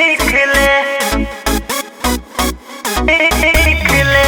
सीख ले सीख ले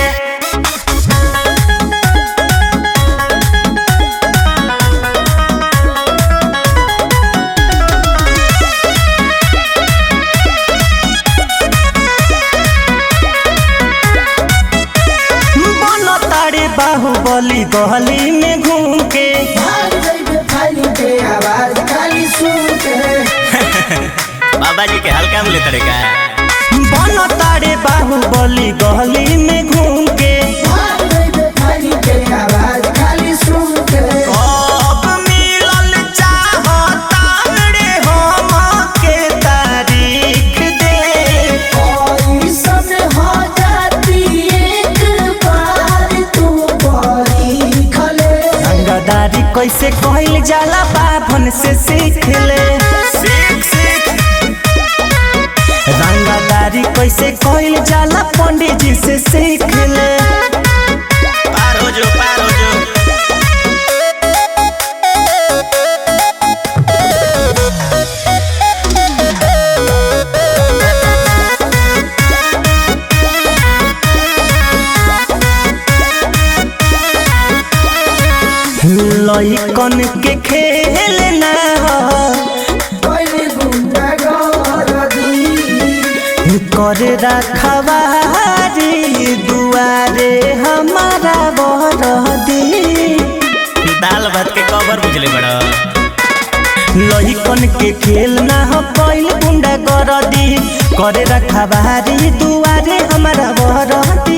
बनो तारे बाहुबली गली में घूम के भाग जइबे खाली के आवाज खाली सुन के बाबा जी के हल्का में लेते का बनो तारे बाहुबली गली में घूम के भाग जइबे खाली के आवाज खाली सुन के कब मिलल चाहता रे हम के तारीख दे कोई समय हो जाती एक बार तू बड़ी खले रंगदारी कैसे कहल जाला बाभन से सीख ले सीख सीख रंगदारी कैसे कहल जाला पंडित जी से सीख ले पार हो जो पार हो जो लइकन के खेल ना हो कोई गुंडा गर्दी करे रखवारी दुआरे हमारा बरदी दाल भात के कवर बुझले बड़ा लइकन के खेल ना हो कैल गुंडा गरदी करे रखवारी दुआरे हमारा बरदी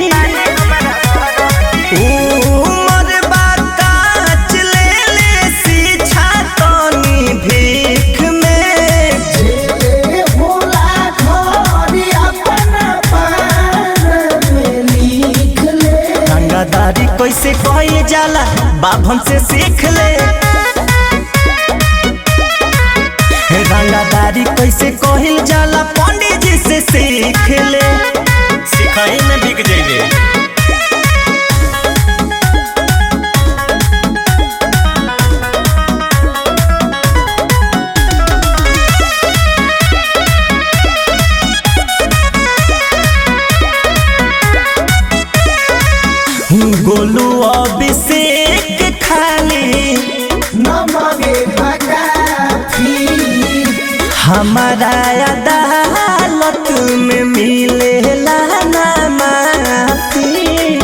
उमर बाकाच ले ले शिक्षा तनी भीख में जेले भोला घोड़ी अपना पान में लिख ले रंगदारी कैसे कहल जाला बाभन से सीख ले रंगदारी कैसे कहल जाला पंडित जी से सीख ले सिखाई में बिक जाइबे गोलू अभिषेक खाली नमगे भगाफी हमारा अदालत में मिलेला ना माफी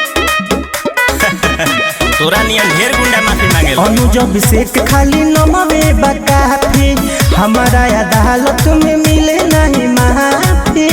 तोरा नियन ढेर गुंडा माफी मांगे अनुज अभिषेक खाली नमवे बकाफी हमारा अदालत में मिले नहीं माफी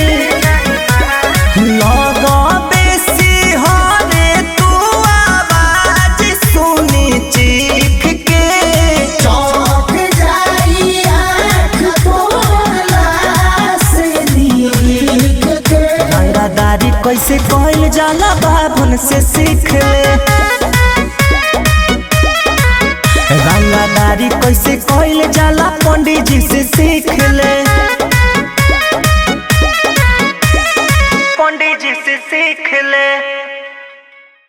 लगबे सिंहरे तू आवाज सुनी चीख के चौक जाई आँख तोला से लिख के रंगदारी कैसे कहल जाला बाभन से सीख ले रंगदारी कैसे कहल जाला पंडित जी से सीख ले